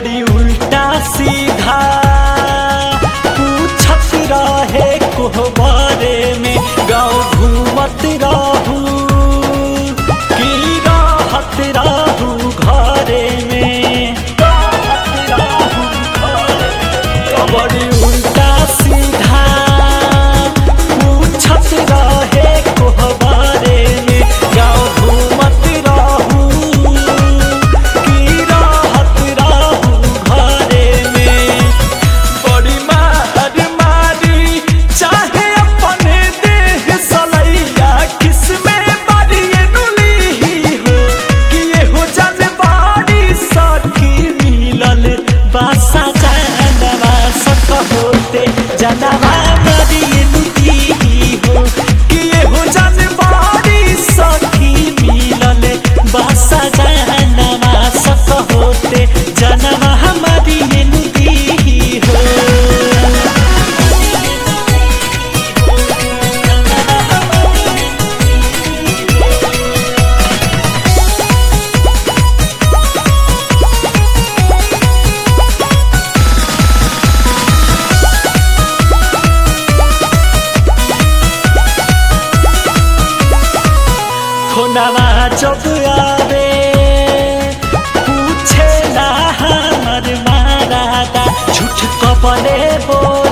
बड़ी उल्टा सीधा पूछत रहे कोहबारे में गाँव घूमत रहू की राहत रहू घरे में राहत रहू घरे में। बड़ी उल्टा सीधा पूछत रहे कोहबारे में गाँव घूमत रहू की राहत रहू घरे में बड़ी मार मारी चाहे अपने देह सलैया किसमें बड़ी नुली हो कि ये हो जन बाड़ी सखी मिलल बासा जानवा सक होते जनवा बड़ी नुली हो कि ये हो जन बाड़ी सखी मिलल बासा जानवा सक होते जनवा हमारी नुली हो खोनावा जब आवे पूछे ना हमर मारादा झूठ कबले बोल